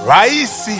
Raisi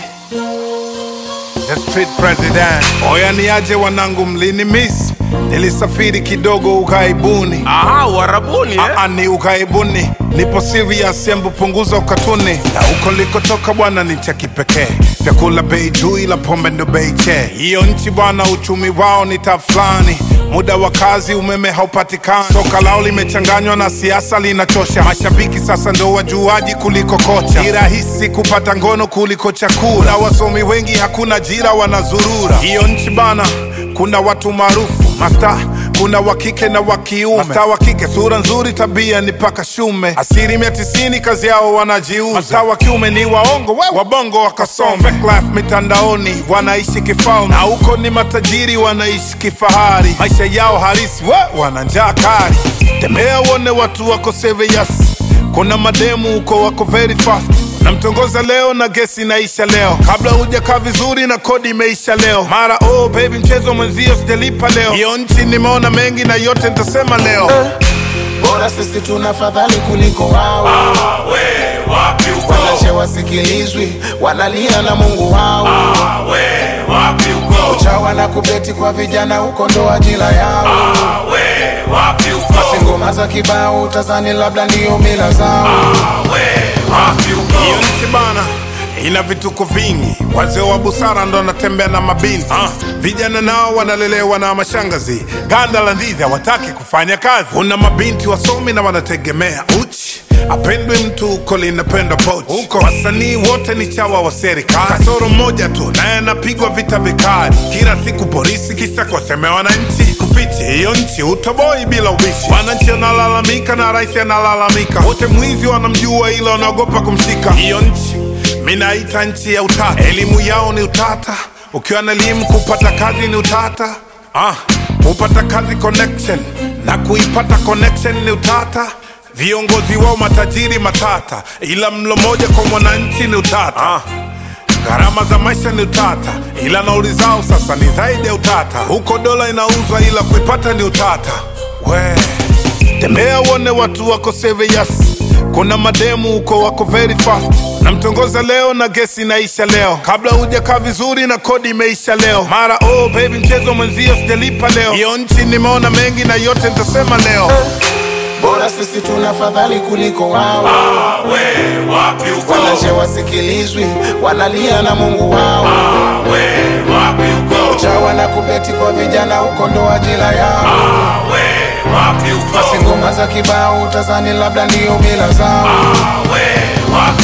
the street president. Oya niaje wanangu, mlini miss nilisafiri kidogo ukaibuni. Aha, Uarabuni eh? Aa, ni ukaibuni, nipo serious, embu punguza ukatuni. Na huko likotoka bwana ni cha kipekee, vyakula bei juu, ila pombe ndo bei che. Hiyo nchi bwana, uchumi wao ni tafulani muda wa kazi umeme haupatikani, soka lao limechanganywa na siasa linachosha. Mashabiki sasa ndo wajuaji kuliko kocha, ni rahisi kupata ngono kuliko chakula. Na wasomi wengi hakuna ajira, wanazurura. Hiyo nchi bana, kuna watu maarufu masta, kuna wa kike na wa kiume. Masta wa kike sura nzuri, tabia ni paka shume, asilimia tisini kazi yao wanajiuza. Masta wa kiume ni waongo, we wabongo wakasome. Fake life mitandaoni, wanaishi kifalme, na huko ni matajiri wanaishi kifahari. Maisha yao halisi, we wana njaa kali. Tembea uone watu wako serious, kuna mademu huko wako very fast namtongoza leo na gesi inaisha leo, kabla hujakaa vizuri na kodi imeisha leo. Mara oh baby, mchezo mwenzio sijalipa leo. Hiyo nchi nimeona mengi na yote nitasema leo. bora sisi tuna fadhali kuliko wao We, wapi uko? wanache wasikilizwi wanalia na mungu wao We, wapi uko? chawa na kubeti kwa vijana huko ndo ajira yao We, wapi uko? si ngoma za kibao utazani labda ndiyo mila zao We, wapi uko? Hiyo nchi bana ina vituko vingi, wazee wa busara ndo wanatembea na mabinti ah. Vijana nao wanalelewa na mashangazi, ganda la ndizi hawataki kufanya kazi. Kuna mabinti wasomi na wanategemea uchi apendwe mtu huko linapendwa pochi huko. Wasanii wote ni chawa wa serikali, kasoro mmoja tu naye anapigwa vita vikali kila siku polisi, kisa kuwasemea wananchi. Kufichi hiyo nchi utoboi bila ubishi, wananchi wanalalamika na rais analalamika, wote mwizi wanamjua, ila wanaogopa kumshika. Hiyo nchi minaita nchi ya utata, elimu yao ni utata. Ukiwa na elimu kupata kazi ni utata. Ah, kupata kazi connection na kuipata connection ni utata. Viongozi wao matajiri matata, ila mlo moja kwa mwananchi ni utata. Ah, gharama za maisha ni utata, ila nauli zao sasa ni zaidi ya utata. Huko dola inauzwa, ila kuipata ni utata. We tembea uone watu wako serious, kuna mademu huko wako very fast. Namtongoza leo na gesi inaisha leo, kabla hujakaa vizuri na kodi imeisha leo. Mara oh baby, mchezo mwenzio sijalipa leo. Hiyo nchi nimeona mengi na yote nitasema leo. bora sisi tuna fadhali kuliko wao We, wapi uko? wanache wasikilizwi wanalia na mungu wao We, wapi uko? chawa na kubeti kwa vijana huko ndo ajira yao We, wapi uko? si ngoma za kibao utazani labda ndiyo mila zao We, wapi